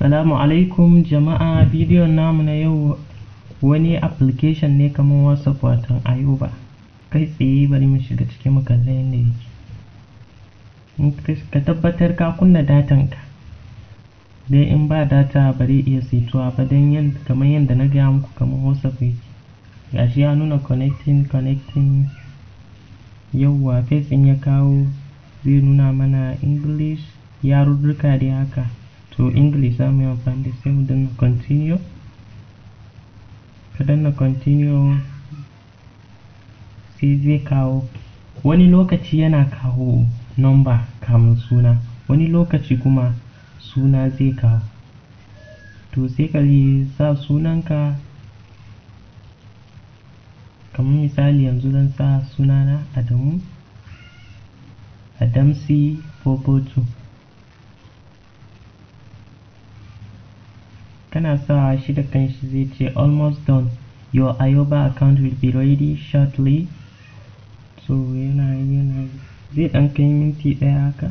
Assalamu alaikum jama'a bidiyon namu na yau wani application ne kamar WhatsApp watan Ayuba. Kai tsaye bari mu shiga cikin mu kalla yadda yake. Ka tabbatar ka kunna datan ka. Dai in ba data bari iya saituwa ba don kamar yadda na gaya muku kamar WhatsApp yake. Gashi ya nuna connecting connecting yauwa face in ya kawo zai nuna mana English yarurruka dai haka. to english za mu yi amfani da sai mu danna continue ka danna continue sai zai kawo wani lokaci yana kawo number kamun suna wani lokaci kuma suna zai kawo to sai ka sa sunanka kamar misali yanzu zan sa sunana adamu adamsi 442 kana sawa shi da kanshi zai ce almost done your ayoba account will be ready shortly so yana yana zai dan kai minti daya haka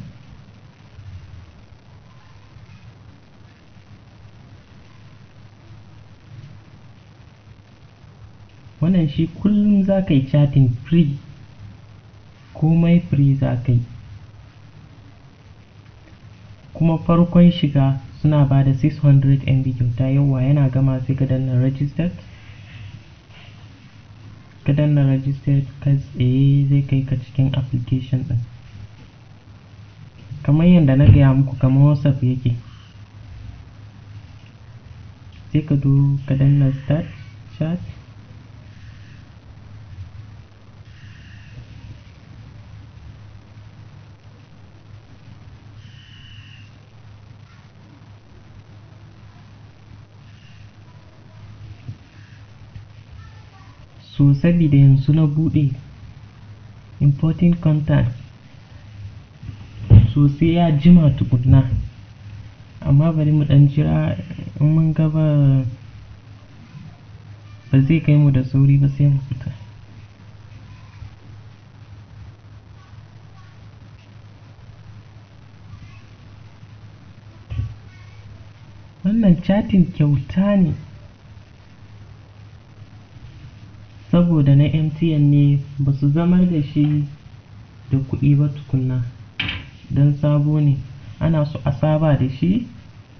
wannan shi kullum za ka yi chatting free komai free za ka yi kuma farkon shiga suna ba da 600 MB kyauta yawa yana gama sai ka danna registered ka danna registered ka tsaye zai kai ka cikin application din kamar yadda na gaya muku kamar whatsapp yake sai ka zo ka danna start chat so sabida yanzu na bude important content so sai ya jima tukunna amma bari mu dan jira in mun gaba ba zai kai mu da sauri ba sai mu fita wannan chatting kyauta ne saboda na MTN ne ba su zamar da shi da kuɗi ba tukunna don sabo ne ana so a saba da shi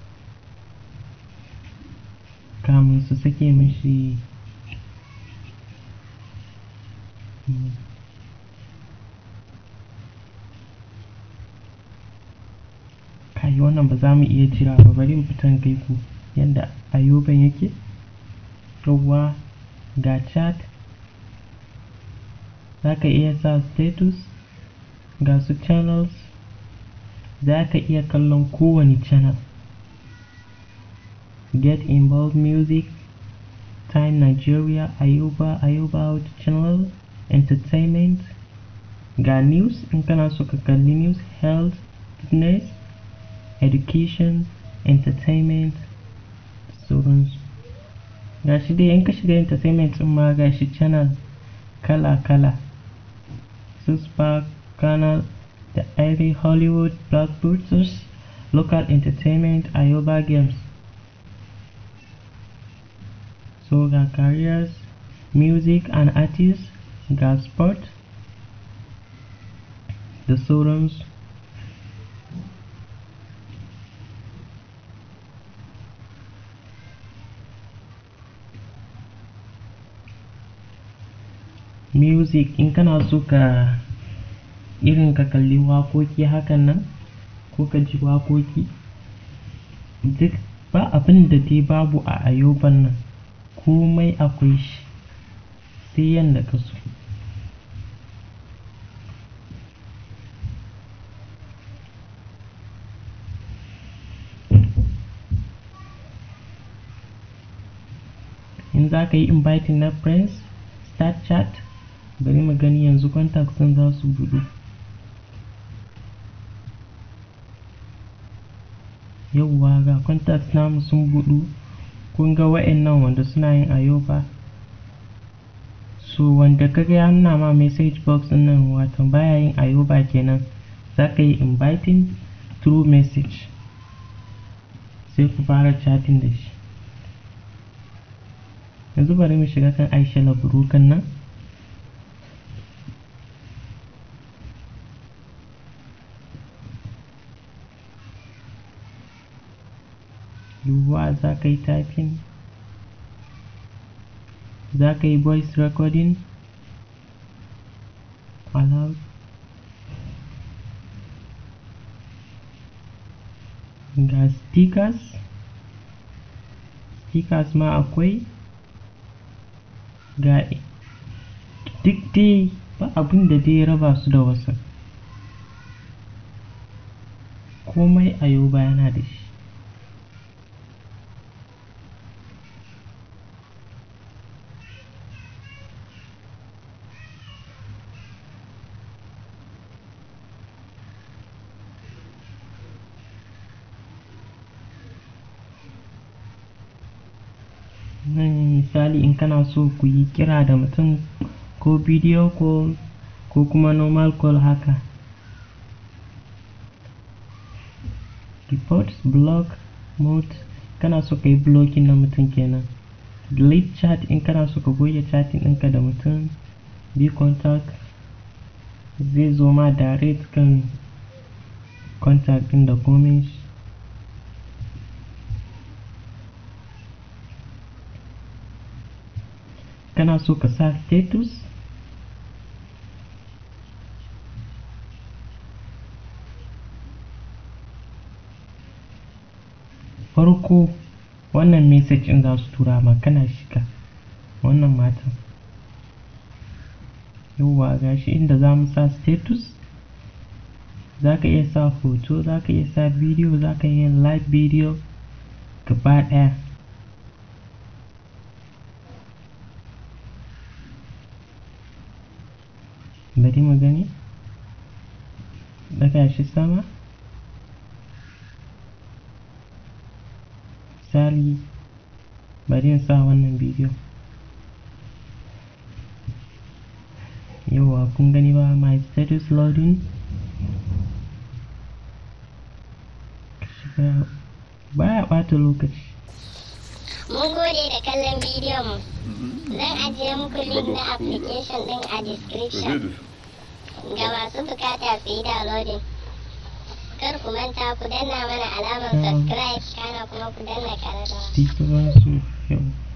kamun su sake mishi kai wannan ba za mu iya jira ba bari mu fitan kai ku yadda ayoban yake yawwa ga chat za ka iya sa status ga su channels za ka iya kallon kowane channel get involved music time nigeria ayuba ayuba audio channel entertainment ga news in kana so ka kalli news health fitness education entertainment sauransu ga shi dai in ka shiga entertainment din ma ga shi channel kala-kala su spark canal da ivy hollywood blockbusters local entertainment ayoba games so ga careers music and artists ga sport da sauransu music in kana so ka irin ka kalli waƙoƙi hakan nan ko ka ji waƙoƙi duk ba abin da dai babu a ayoban nan komai akwai shi sai yadda ka so in za ka yi inviting na friends start chat bari mu gani yanzu contacts ɗin za su buɗu yauwa ga contacts namu sun buɗu kun ga wa'annan wanda suna yin ayoba so wanda kaga ya nuna ma message box ɗin nan wato baya yin ayoba kenan za ka yi inviting through message sai ku fara chatting da shi yanzu bari mu shiga kan aisha laburukan nan yiwuwa za ka yi typing za ka yi voice recording allowed ga stickers stickers ma akwai ga duk dai ba abin da dai raba su da wasu komai a yau yana da shi nan misali in kana so ku yi kira da mutum ko bidiyo ko ko kuma normal call haka reports block mode kana so ka yi blocking na mutum kenan delete chat in kana so ka goge chatting ɗinka da mutum be contact zai zo ma direct kan contact ɗin da komai shi kana so ka sa status farko wannan message in za su tura ma kana shiga wannan matan yauwa gashi inda za mu sa status za ka iya sa hoto za ka iya sa bidiyo za ka iya live bidiyo gaba ɗaya bari mu gani daga shi sama misali bari in sa wannan bidiyo yawa kun gani ba my status loading baya ɓata lokaci Mun gode da kallon bidiyon mu. Zan ajiye muku link na application ɗin a description. Ga masu bukata su yi downloading. Kar ku manta ku danna mana alamar subscribe kana kuma ku danna ƙararrawa. Di ba su yau